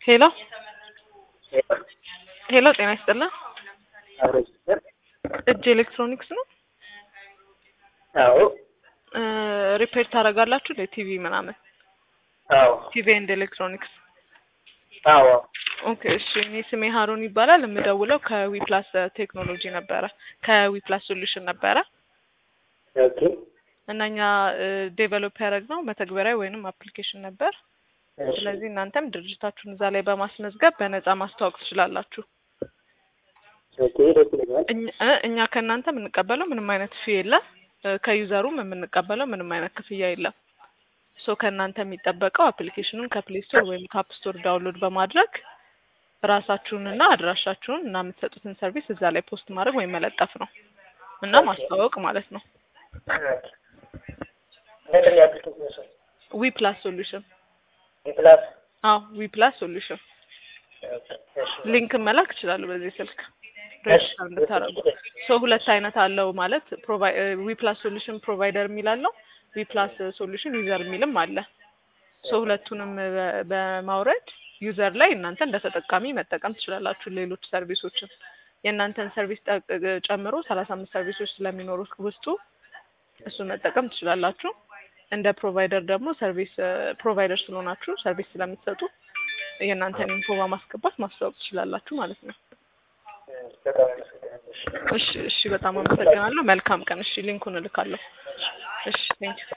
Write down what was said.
ሄሎ ሄሎ ጤና ይስጥልን እጅ ኤሌክትሮኒክስ ነው አዎ እ ሪፔር ታደርጋላችሁ እንደ ቲቪ ምናምን አዎ ቲቪ ኤንድ ኤሌክትሮኒክስ አዎ ኦኬ እሺ እኔ ስሜ ሀሩን ይባላል የምደውለው ከዊፕላስ ቴክኖሎጂ ነበረ ከዊፕላስ ሶሉሽን ነበረ ኦኬ እና እኛ ዴቨሎፕ ያደረግነው መተግበሪያ ወይንም አፕሊኬሽን ነበር እሺ ስለዚህ እናንተም ድርጅታችሁን እዛ ላይ በማስመዝገብ በነፃ ማስተዋወቅ ትችላላችሁ ኦኬ ደስ ይለኛል እኛ እ እኛ ከእናንተ የምንቀበለው ምንም አይነት ፊ የለም እ ከዩዘሩም የምንቀበለው ምንም አይነት ክፍያ የለም ሶ ከእናንተ የሚጠበቀው አፕሊኬሽኑን ከፕሌይ ስቶር ወይም ከአፕ ስቶር ዳውንሎድ በማድረግ ራሳችሁንና አድራሻችሁን እና የምትሰጡትን ሰርቪስ እዛ ላይ ፖስት ማድረግ ወይም መለጠፍ ነው እና ማስተዋወቅ ማለት ነው ምንድን ነው የአፕሊኬሽን ስም ዊ ፕላስ ሶሉሽን የፕላስ አዎ ዊ ፕላስ ሶሉሽን እሺ ሊንክ መላክ እችላለሁ በዚህ ስልክ እሺ ሬጅስተር እንድታደርጉ ሶ ሁለት አይነት አለው ማለት ዊ ፕላስ ሶሉሽን ፕሮቫይደር የሚል አለው ዊ ፕላስ ሶሉሽን ዩዘር የሚልም አለ ሶ ሁለቱንም በ- በማውረድ ዩዘር ላይ እናንተ እንደ ተጠቃሚ መጠቀም ትችላላችሁ ሌሎች ሰርቪሶችን የእናንተን ሰርቪስ ጠቅ- ጨምሮ ሰላሳ አምስት ሰርቪሶች ስለሚኖሩት ውስጡ እሱን መጠቀም ትችላላችሁ እንደ ፕሮቫይደር ደግሞ ሰርቪስ ፕሮቫይደር ስለሆናችሁ ሰርቪስ ስለምትሰጡ የእናንተን ኢንፎ በማስገባት ማስተዋወቅ ትችላላችሁ ማለት ነው በጣም አመሰግናለሁ እሺ እሺ እሺ በጣም አመሰግናለሁ መልካም ቀን እሺ ሊንኩን እልካለሁ እሺ ቴንኪው